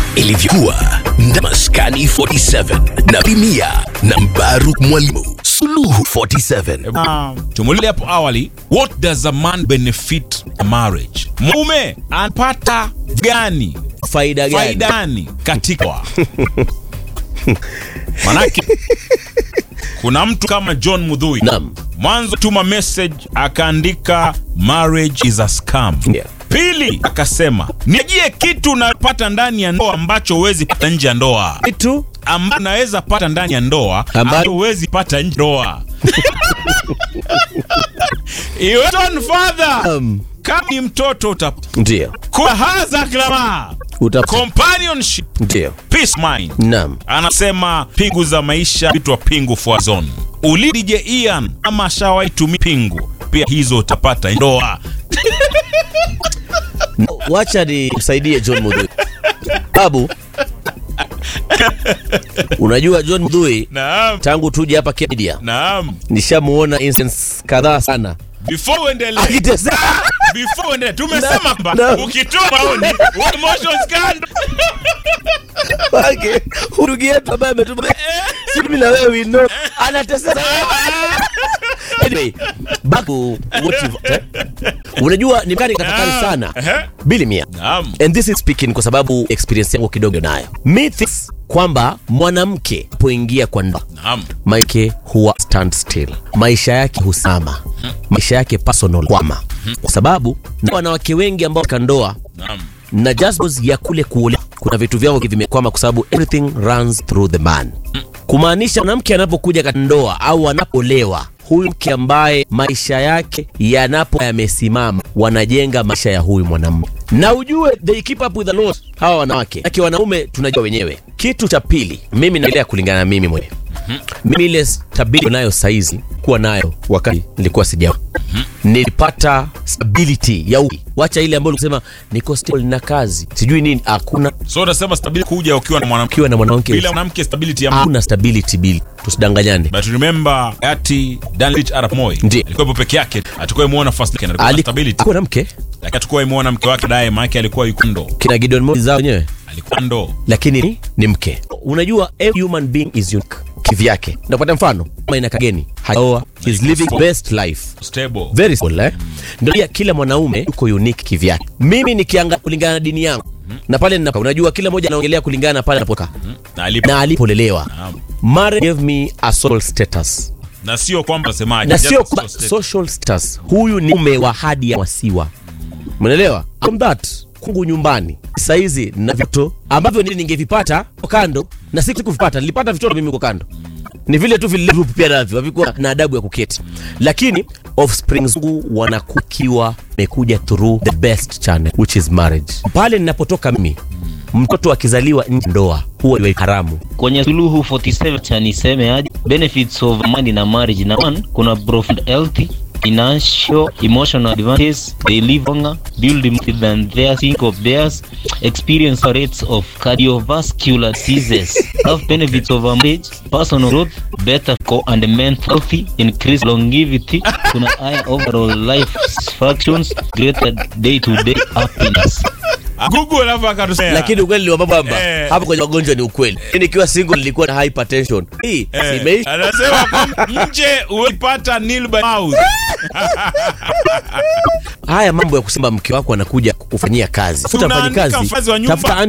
ilivyokuwa na maskani 47 na Bimia na Mbaruk Mwalimu Suluhu 47 Tumuulize hapo awali, what does a man benefit a marriage? Mume anapata gani faida gani faida gani katika ndoa? Manake kuna mtu kama John Mudhui Naam. mwanzo tuma message akaandika marriage is a scam. Yeah. Pili akasema nijie kitu unapata ndani ya ndoa ambacho huwezi pata nje ya ndoa, kitu ambacho unaweza pata ndani ya ndoa Amba- ambacho huwezi pata nje ya ndoa. He went on further. um, Kama ni mtoto utapata ndio kwa haza klama uta companionship ndio peace mind naam anasema pingu za maisha vitwa pingu for zone ulidije Ian ama ashawai tumia pingu pia hizo utapata ndoa wacha ni msaidie John Mudhui babu unajua John Mudhui naam tangu tuje hapa Kenya naam nishamuona instance kadhaa sana before uendelee akiteseka before uendelee tumesema kwamba naam. ukitoa maoni wa emotions kando wake ndugu yetu ambaye ametuma si mimi na wewe we know anateseka anyway back to what you've eh? unajua ni mkani katafakari sana Ehe. bili mia naam and this is speaking kwa sababu experience yangu kidogo nayo me thinks kwamba mwanamke poingia kwa ndoa naam maike huwa stand still maisha yake husama maisha yake personal kwama kwa sababu na wanawake wengi ambao katika ndoa naam na just because ya kule kuolewa kuna vitu vyao vimekwama kwa sababu everything runs through the man kumaanisha mwanamke anapokuja katika ndoa au anapoolewa huyu mke ambaye maisha yake yanapo yamesimama wanajenga maisha ya huyu mwanamume na ujue they keep up with the laws hawa wanawake aki wanaume tunajua wenyewe kitu cha pili mimi naendelea kulingana na mimi mwenyewe mimi ile stability nayo saizi kuwa nayo wakati nilikuwa sija nilipata stability ya uki. wacha ile ambayo ulisema niko stable na kazi sijui nini hakuna so unasema stability kuja ukiwa na mwanamke ukiwa na mwanamke bila mwanamke stability ya mtu hakuna stability bili tusidanganyane but remember ati Danrich Arap Moi Ndiyo. alikuwa hapo peke yake atakuwa imuona first yake alikuwa na Ali- stability alikuwa na mke lakini atakuwa imuona mke wake dae maana yake alikuwa yuko ndo kina Gideon Moi zao wenyewe alikuwa ndo lakini ni, ni mke unajua every human being is unique kivyake napata mfano maina kageni haoa is living best life stable very simple eh? ndio pia kila mwanaume yuko unique kivyake mimi nikianga kulingana na dini yangu na pale ninapo unajua kila mmoja anaongelea kulingana na pale anapoka na alipo na alipolelewa Naam. marriage gave me a social status na sio kwamba nasemaje na just sio a kwamba social social status huyu ni mume wa hadi ya wasiwa umeelewa from that kungu nyumbani saizi na vito ambavyo nili ningevipata kwa kando na si kuvipata nilipata vitoto mimi kwa kando ni vile tu vile group pia navyo havikuwa na adabu ya kuketi lakini offspring zangu wanakukiwa mekuja through the best channel which is marriage pale ninapotoka mimi mtoto akizaliwa nje ya ndoa huwa ni haramu kwenye suluhu 47 cha niseme aje benefits of money na marriage na one kuna profound health financial emotional advantages they live longer build more than their think of theirs experience rates of cardiovascular diseases have benefits of a marriage personal growth better co and mental health increased longevity kuna higher overall life functions greater day to day happiness Google alafu akatusema lakini ukweli ni kwamba Eh. hapo kwenye magonjwa ni ukweli Mimi nikiwa single nilikuwa na hypertension hii Eh, simeisha anasema kwamba nje uipata nil by mouth haya mambo ya kusema mke wako anakuja kukufanyia kazi tafuta Tunaandika mfanyikazi mfanyikazi wa nyumba. tafuta